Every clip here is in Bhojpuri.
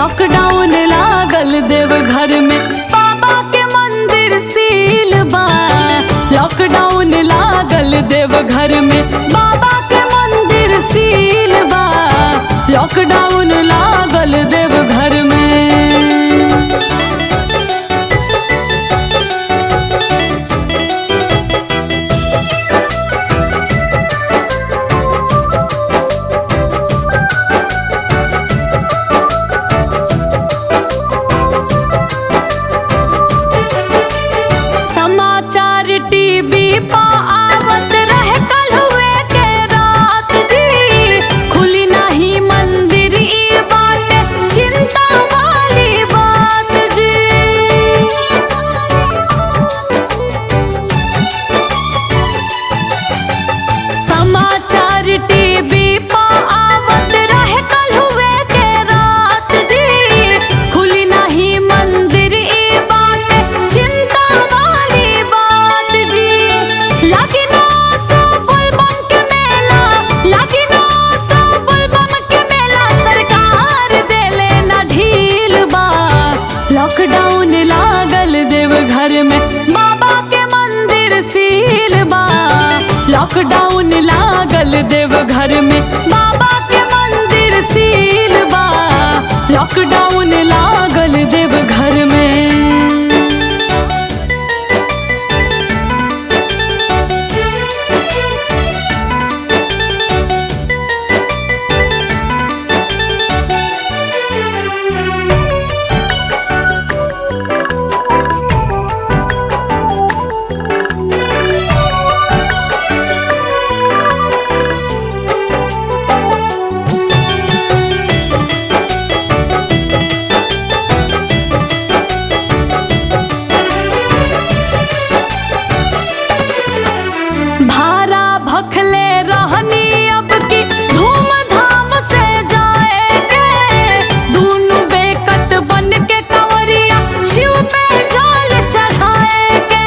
लॉकडाउन लागल देव घर में बाबा के मंदिर सील बा लॉकडाउन लागल देव घर में बाबा के मंदिर सील बा लॉकडाउन लागल देव घर में समाचार टीवी पा आवत रहे कल हुए के रात जी खुली नहीं मंदिर ई बात चिंता वाली बात जी समाचार टीवी पा आवत रहे कल हुए के रात जी खुली नहीं मंदिर ई बात चिंता वाली बात जी लगी ना सो बुलबम के मेला लगी ना सो बुलबम के मेला सरकार देले ना ढील बा लॉकडाउन लागल देव घर में बाबा के मंदिर सील बा लॉकडाउन लागल देव घर में बाबा के मंदिर सील बा लॉकडाउन लागल देव घर में भारा भखले रहनी अब की धूमधाम से जाएंगे दोनों बेकत बन के कंवरिया शिव पे जल चढ़ाएंगे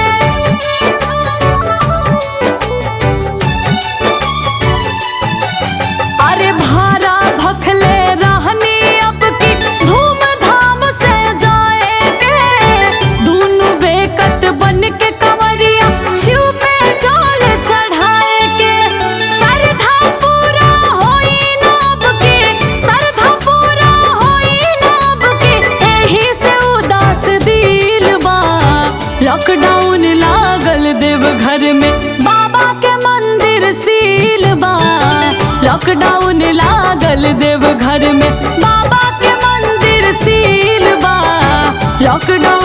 अरे भारा भखले रहनी अब की धूमधाम से जाएंगे दोनों बेकत बन के कंवरिया शिव पे जल चढ़ाएंगे सरधा पूरा होई ना अब की सरधा पूरा होई ना अब की एही से उदास दिल बा लॉकडाउन लागल देव घर में बाबा के मंदिर सील बा लॉकडाउन लागल देव घर में बाबा के मंदिर सील बा लॉकडाउन